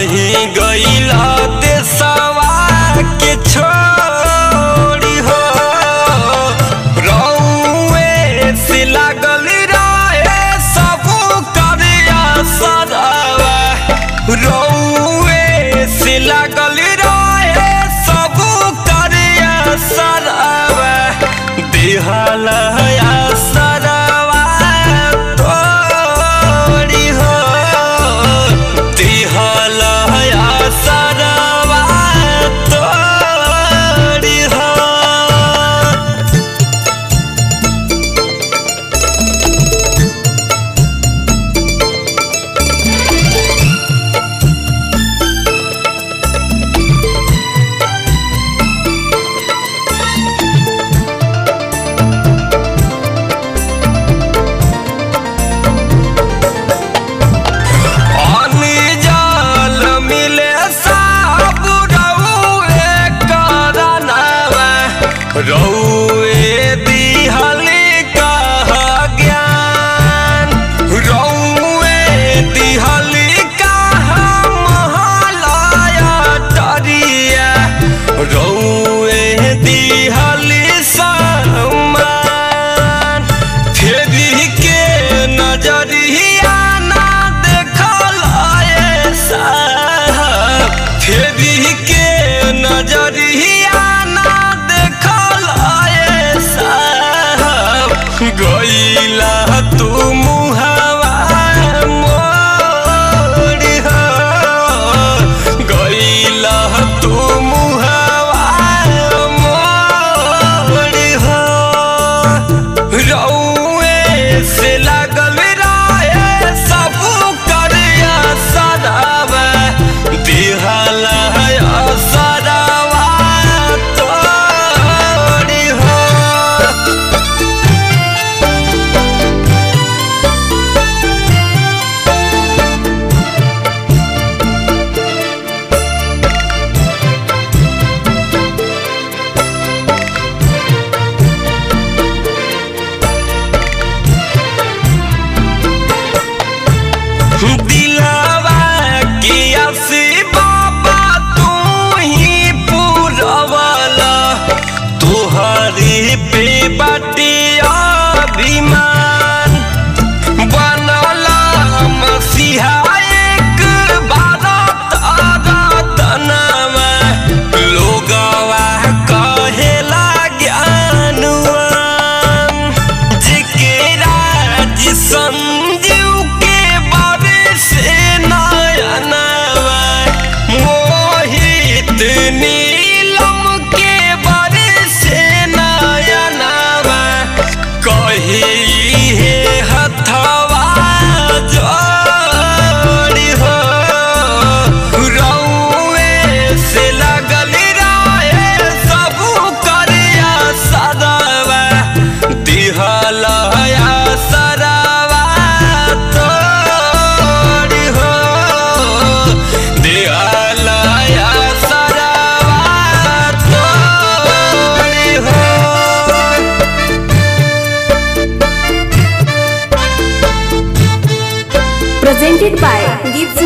कहीं गईला देशवा के छोड़ी हो रउए से लागल रहे सब करिया सदावा रउए से लागल रहे सब करिया सदावा दिहला सरवा तोड़ी हो दिहला सरवा तोड़ी हो पानी जल मिले सब रउए करनवा रउए दिहली कह ज्ञान रउए दिहली कह महलाया टरिया रउए दिहली सम्मान फेरी के नजरिया ना देखल ऐसा फेरी के नजरिया ना देखल ऐसा गईला तू मुहवा मोड़ी हो गईला तू मुहवा मोड़ी हो रउए से लागल रहे सब करिया सदावा दिहला सदावा तोड़ी हो दिलवा की असी बाबा तू ही पूरवला तुहरी पे बाटी अभिमान बनला मसीहा एक भारत रतनवा लोगवा कहेला ज्ञानवान जिकेरा जी संजीव के बारे से नयनवा मोहित नीलम के बारे से नयनवा कही हे हथवा जोड़ी हो रउए से लगल रहे सब करिया सदावा दिहला सरवा तोड़ी हो दिहला सरवा तोड़ी हो presented by Gift